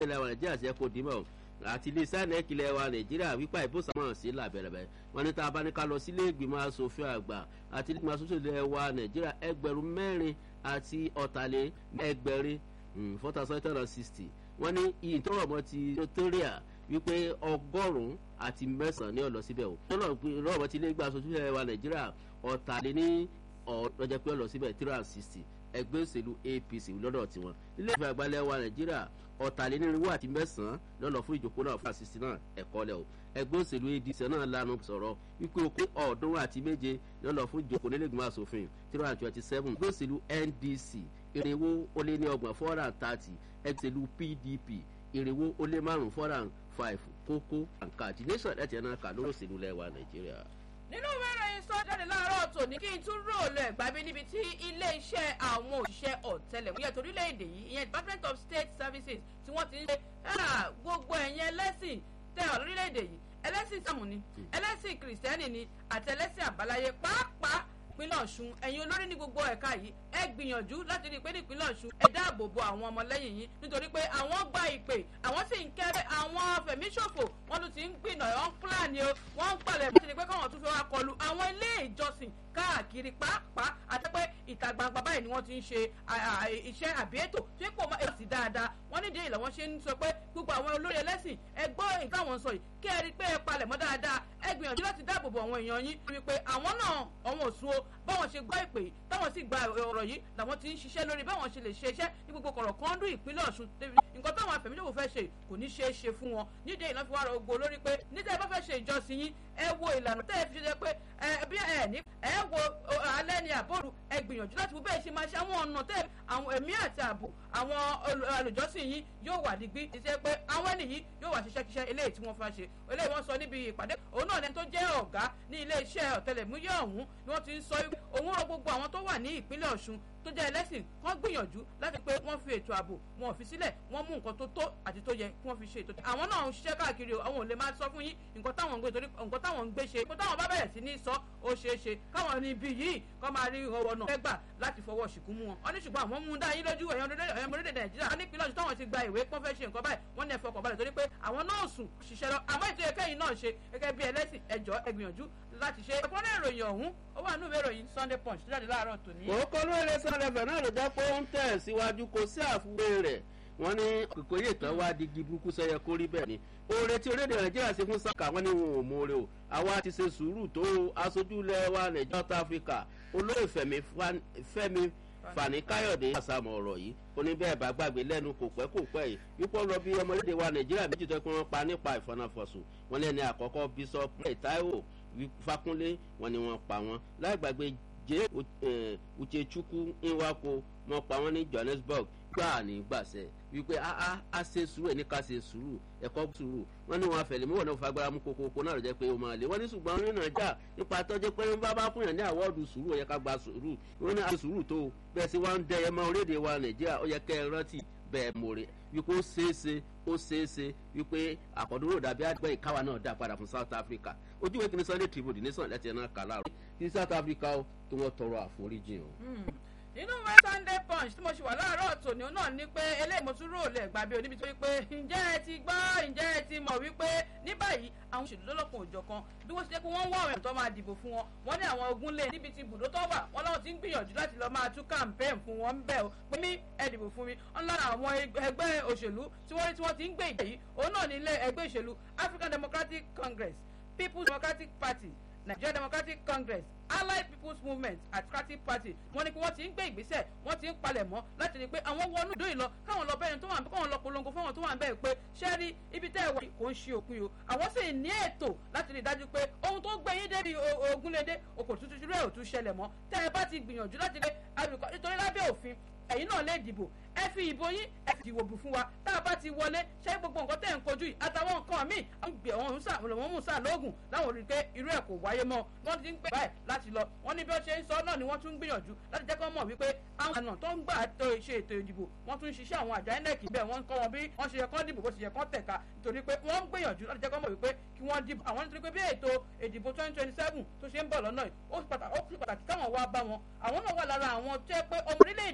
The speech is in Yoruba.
ilẹ̀ wa nàìjíríà ṣe kò dìímọ̀ àti iléeṣẹ́ nẹ́ẹ̀kì ilẹ̀ wa nàìjíríà wípé ìbùsàmọ̀ sí làbẹ̀rẹ̀bẹ̀ wọn ní tá a bá ní ká lọ sílé ìgbìmọ̀ asòfin àgbà àti ìgbìmọ̀ asòfin ilẹ̀ wa nàìjíríà ẹgbẹ̀rún mẹ́rin àti ọ̀tàlẹ̀ ẹgbẹ̀rin four thousand eight hundred and sixty wọ́n ní iye tó rọ̀ mọ́ ti notoria wípé ọgọ́rùn-ún àti mẹ́sàn-án ní ọ̀lọ́ síbẹ̀ o rọ̀ mọ́ ti ilé ìgbìmọ̀ asòfin ilẹ̀ wa nàìjíríà ọ̀tàlẹ̀ ní ọ̀ọ́dọ́jẹ́ pé ọ̀lọ́ síbẹ̀ three hundred and sixty ẹgbẹ́ òṣèlú apc lọ́dọ̀ tiwọn nílé ìfẹ́ àgbálẹ̀ wa nàìjíríà ọ̀tàlénírínwó àti mẹ́sàn-án lọ́lọ́ fún ìjókòó náà fún àṣìṣe náà ẹ̀kọ́ lẹ̀ o ẹgbẹ́ òṣèlú adc náà lanu sọ̀rọ̀ wípé okó ọ̀ọ́dúnrún àti méje lọ́lọ́ fún ìjókòó nílẹ̀gbọ̀n asòfin three hundred twenty seven ẹgbẹ́ òṣèlú ndc irinwó ó lé ní ọgbọ̀n four hundred and thirty ẹgbẹ́ òṣèlú pdp irinwó ó lé márùn-ún four hundred and five kókó àǹkàdì nation ẹ̀ tiẹ̀ náà kà lórí òṣèlú lẹ́wà nàìjíríà nínú ìwé ìròyìn sọ jáde láàárọ̀ tòní kí n tún róòlù ẹ̀gbá bí níbi tí ilé-iṣẹ́ àwọn òṣìṣẹ́ ọ̀tẹlẹ̀múyẹ́ torílẹ̀-èdè yìí ìyẹn department of state services tí wọ́n ti ń ṣe gbogbo ẹ̀yìn ẹlẹ́sìn tẹ ọ̀ lórílẹ̀-èdè yìí ẹlẹ́sìn ìsàmù ni ẹlẹ́sìn kìrìsìtẹ́nì ni àti ẹlẹ́sìn àbáláyé pàápàá ìpínlẹ̀ ọ̀ṣun ẹ̀yin olórí ní gbogbo ẹ̀ka yìí ẹ gbìyànjú láti rí i pé ní ìpínlẹ̀ ọ̀ṣun ẹ dáàbò bo àwọn ọmọlẹ́yìn yìí nítorí pé àwọn gba ìpè àwọn sì ń kẹ́rẹ́ àwọn fẹ̀míṣòfò wọn tún ti ń gbìnà ọ̀ ń pílàní o wọ́n ń palẹ̀ bó ti di pé káwọn tún fẹ́ wá kọlu àwọn ilé ìjọsìn káàkiri pàápàá àti pé ìta gbangba báyìí ni wọ́n ti ń ṣe iṣẹ́ àbí ètò tí kò mọ èsì dáadáa wọ́n nídìí ìlà wọn ṣe ń sọ pé gbogbo àwọn olórí ẹlẹ́sìn ẹ gbọ́ èyí táwọn sọ yìí kí ẹ rí i pé ẹ palẹ̀ mọ́ dáadáa ẹ gbìyànjú láti dáàbò bo àwọn èèyàn yín wípé àwọn náà àwọn òsùn o báwọn ṣe gbọ́ ìpè táwọn sì gba ọ̀rọ̀ yìí làwọn ti ń ṣiṣẹ́ lórí báwọn ṣe lè ṣe iṣẹ́ ní gbogbo kọ̀rọ̀ kan dún ìpínlẹ̀ ọ̀ṣun nǹkan táwọn afẹ̀míṣòwò fẹ́ ṣe kò ní ṣeé ṣe fún wọn nídìí ìlànà fi wá rọ gbogbo lórí pé níta ẹ bá fẹ́ ṣe ìjọsìn yín ẹ wo ìlànà tẹ́ ẹ fi ṣe pé ẹ bí ẹ ní ẹ wo alẹ́ ni àbóru ẹ gbìyànjú láti wo bẹ́ẹ̀ ṣe máa ṣe àwọn ọ̀nà tẹ́ àwọn ẹ̀mí àti ààbò àwọn olùjọ́sìn yín yóò wà dígbí ṣiṣẹ́ pé àwọn ẹni yìí yóò wà ṣiṣẹ́ kíṣẹ́ eléyìí tí wọ́n fẹ́ ṣe eléyìí wọ́n sọ níbi ìpàdé òun náà lẹni tó jẹ́ ọ̀gá ní ilé iṣẹ́ ọ̀tẹlẹ̀múyẹ́ ọ̀hún ni wọ́n ti ń sọ òun rọ gbogbo àwọn tó wà ní ìpínlẹ̀ ọ̀ṣun tó jẹ́ ẹlẹ́sìn kán gbìyànjú láti pé wọ́n fi ètò ààbò wọn ò fi sílẹ̀ wọ́n mú nǹkan tó tó àti tó yẹ kí wọ́n fi ṣe ètò. àwọn náà ń ṣiṣẹ́ káàkiri o àwọn ò lè máa sọ fún yín nǹkan táwọn ń gbé torí nǹkan táwọn ń gbé ṣe nǹkan táwọn bá bẹ̀rẹ̀ sí ní sọ ó ṣeé ṣe káwọn ní ibi yìí kọ́ máa rí ọwọ́ náà fẹ́gbà láti fọwọ́ ṣìkún mú wọn. wọ́n ní ṣùgbọ́n àwọn mú un dá yín lójú ẹ̀yàn orílẹ̀-èdè nàìjíríà wọ́n ní ìpínlẹ̀ ọ̀ṣun táwọn ti gba ìwé pọ́n fẹ́ ṣe nǹkan báyìí wọ́n ní ẹ̀fọ́ kọ̀ọ̀balẹ̀ torí pé àwọn náà sùn ṣiṣẹ́ lọ àmọ́ ètò ẹ̀kẹ́yìn náà ṣe gẹ́gẹ́ bí ẹlẹ́sìn ẹ̀jọ́ ẹgbìyànjú láti ṣe. ẹ̀kúnrẹ́ ìròyìn ọ̀hún ó wà nínú ìwé ìròyìn sunday punch tó jáde láàárọ̀ tòní. kòókò lóore sọlẹ̀fẹ̀ náà ló jẹ́ pé ó ń tẹ̀ síwájú kò sí àfiwé rẹ̀ wọ́n ní kòkòyè tán wá digi burúkú sẹ́yẹ kó rí bẹ́ẹ̀ ni oore tí orílẹ̀-èdè nàìjíríà ṣe fún sáka wọ́n ní wọn ò mọ̀ọ́rẹ́ o àwa ti ṣe sùúrù tó aṣojú ilẹ̀ wa nàìjíríà south africa olóyè fẹ́mi fani káyọ̀dé àsàmọ̀ ọ̀rọ̀ yìí ó ní bẹ́ẹ̀ bá gbàgbé lẹ́nu kò pẹ́ kò pẹ́ yìí wípé ó lọ bí ọmọlédè wa nàìjíríà méjì tó kí wọ́n pa nípa ìfọ̀nàfọ̀sùn wọn lẹ́ni àkọ́kọ́ bishop taiwo fakunlé wọn ni wọ́n pa wọn láì gbàgbé jẹ́ uchechukwu nwako wọ́n pa wọ́n ní johannesburg gbà ní gbàṣẹ wípé a a ṣe sùúrù ẹ̀ ní ká ṣe sùúrù ẹ̀kọ́ sùúrù wọ́n ní wọn afẹ̀lẹ̀ mú wọn náà fagbára mú kokoko náà jẹ́ pé o máa lé wọ́n ní ṣùgbọ́n wọn nínú ọjà nípa tọ́jú pé wọ́n bá bá fún yàn ní àwọ́ọ̀dù sùúrù ó yẹ ká gba sùúrù wọ́n ní àṣẹ sùúrù tó bẹ́ẹ̀ sí wọ́n ń dẹ ẹmọ orílẹ̀-èdè wa nàìjíríà ó yẹ kẹ́ ẹ rántí bẹ́ẹ̀ mọ̀rẹ́ wípé ó ṣeéṣe ó ṣeéṣe wípé àkọ́dúró dàbí àgbẹ̀ ìkáwa náà dá padà fún south africa ojú ìwé kìíní sunday tribune ní sàn lẹ́tì ẹ̀ náà kà láàrú kí south africa ó tó wọ́n tọrọ àforíjì o nínú ìwé sunday punch tí mo ṣe wà láàárọ̀ tòní náà ni pé eléyìí mo tún rò lẹ̀ gbà bí oníbi tó wípé ǹjẹ́ ẹ ti gbọ́ ǹjẹ́ ẹ ti mọ̀ wípé ní báyìí àwọn òṣèlú lọ́lọ́kan òjọ̀ kan bí wọ́n ṣe jẹ́ pé wọ́n ń wá àwọn èèyàn tó máa dìbò fún wọn wọ́n ní àwọn ogun lé níbi tí ibùdó tó wà wọ́n láwọn ti ń gbìyànjú láti lọ́ọ́ máa tún campaign fún wọn bẹ́ẹ̀ o pé mí ẹ dìbò fún mi wọ́n lára àwọn ẹgbẹ́ òṣèlú tí wọ́n rí tí wọ́n ti ń gbé ìjà yìí òun náà ní ilé ẹgbẹ́ òṣèlú african democratic congress people's democratic party nigeria democratic congress allied people's movement democratic party wọ́n ní pé wọ́n ti ń gbé ìgbésẹ̀ wọ́n ti ń palẹ̀ mọ́ láti rí i pé àwọn wọnú ìdó ìlọ káwọn lọ bẹ́ẹ̀ tó wà káwọn lọ polongo fáwọn tó wà bẹ́ẹ̀ pé ṣé rí ibi tẹ́ ẹ wọ kò ń ṣe òpin o àwọn sì ní ètò láti rí i dájú pé ohun tó gbé yín débi ogunlédé okò tuntun ṣúrẹ́ ò tún ṣẹlẹ̀ mọ́ tẹ́ ẹ bá ti gbìyànjú láti rí àbíkọ́ nítorí lábẹ́ òfin ẹ̀yin náà lè dìbò ẹ fi ìbò yín ẹ fi ìwòbù fún wa tá a bá ti wọlé ṣé gbogbo nǹkan tẹ̀ ń kojú yìí àtàwọn nǹkan míì àwọn gbé ọ̀hún sà wọ́n mú sà lóògùn láwọn rí i pé irú ẹ̀ kò wáyé mọ́ wọ́n ti ń pè báyìí láti lọ wọ́n ní bí wọ́n ṣe ń sọ náà ni wọ́n tún ń gbìyànjú láti jẹ́ kí wọ́n mọ̀ wípé àwọn àna tó ń gbà tó ṣe ètò ìdìbò wọ́n tún ń ṣiṣẹ́ àwọn àjà inec bẹ́ẹ̀ wọ́n ń kọ́ wọn bí wọ́n ṣe yẹ kán dìbò bó ṣe yẹ kán tẹ̀ka nítorí pé wọ́n ń gbìyànjú láti jẹ́ kí wọ́n mọ̀ wípé kí wọ́n dìbò àwọn nítorí pé bí ètò ìdìbò twenty twenty seven tó ṣe ń bọ̀ lọ́nà yìí ó sì pàtàkì káwọn wá bá wọn àwọn náà wà lára àwọn tó yẹ pé ọmọ orílẹ̀